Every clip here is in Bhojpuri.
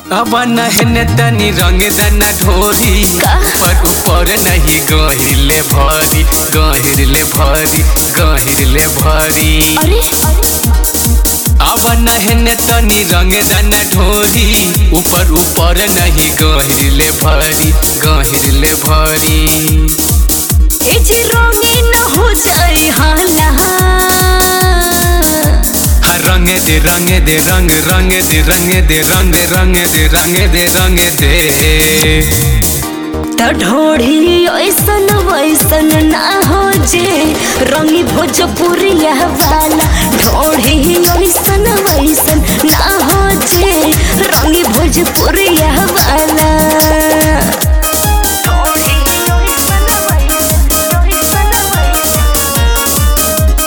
अब नहन तनी रंग दना ढोरी का? ऊपर ऊपर नहीं गहिरले भरी गहिरले भरी गहिरले भरी अरे अब नहन तनी रंग दना ढोरी ऊपर ऊपर नहीं गहिरले भरी गहिरले भरी ए जी रंगीन हो जाए हाला हाँ रंग दे रंग दे रंग रंग दे रंग दे रंग रंग दे रंग दे रंग दे त ढोढ़ी ऐसन वैसन ना हो जे रंगी भोजपुरिया वाला ढोढ़ी ऐसन वैसन ना हो जे रंगी भोजपुरिया वाला ढोढ़ी ऐसन वैसन, ऐसन वैसन।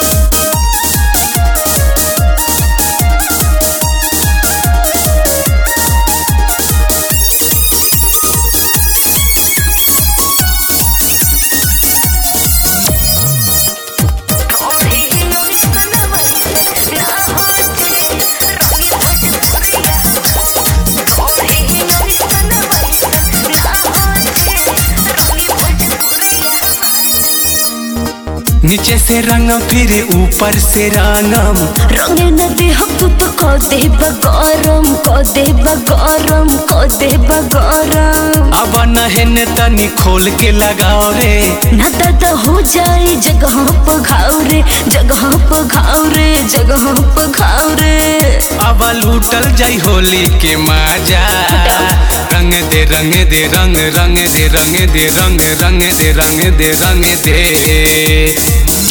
नीचे से रंग फिर ऊपर से रंगम रंगे नदी हम तू तो को दे बगरम को दे बगरम को दे बगरम अब नहन तनी खोल के लगाओ रे ना दादा हो जाए जगह पर घाव रे जगह पर घाव रे जगह पर घाव रे अब लूटल जाई होली के मजा रंग दे रंग दे रंग रंग दे रंग दे रंग रंग दे रंग दे रंग दे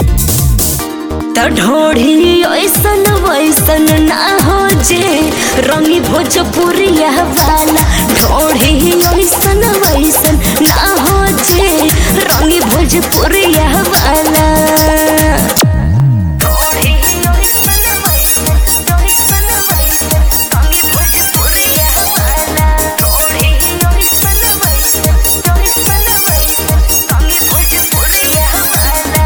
त ढोढ़ी ऐसन वैसन ना हो जे रंगी भोजपुरिया वाला ढोढ़ी ऐसन वैसन ना हो जे रंगी भोजपुरिया वाला ढोढ़ी ऐसन वैसन, ऐसन वैसन, रंगी भोजपुरिया वाला। ढोढ़ी ऐसन वैसन, ऐसन वैसन, रंगी भोजपुरिया वाला।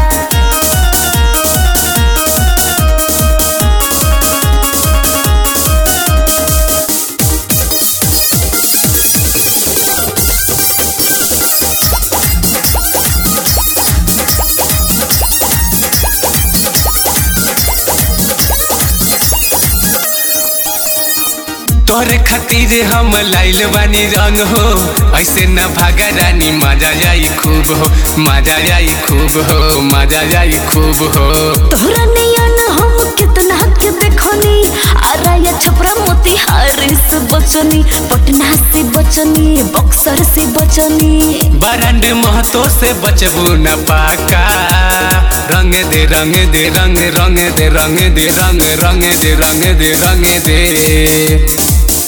तोरे खातिर हम लाइल बानी रंग हो ऐसे न भागा रानी मजा जाई खूब हो मजा जाई खूब हो मजा जाई खूब हो तोहरा नियन हम कितना के देखनी आराया छपरा मोतिहारी से बचनी पटना से बचनी बक्सर से बचनी बरंड महतो से बचबू न पाका रंग दे रंग दे रंग रंग दे रंग दे रंग रंग दे रंग दे रंग दे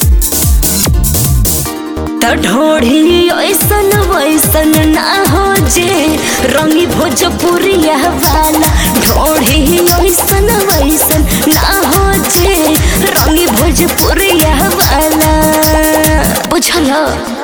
त ढोढ़ी ऐसन वैसन ना हो जे रंगी भोजपुरिया वाला ढोढ़ी ऐसन वैसन ना हो जे रंगी भोजपुरिया वाला बुझल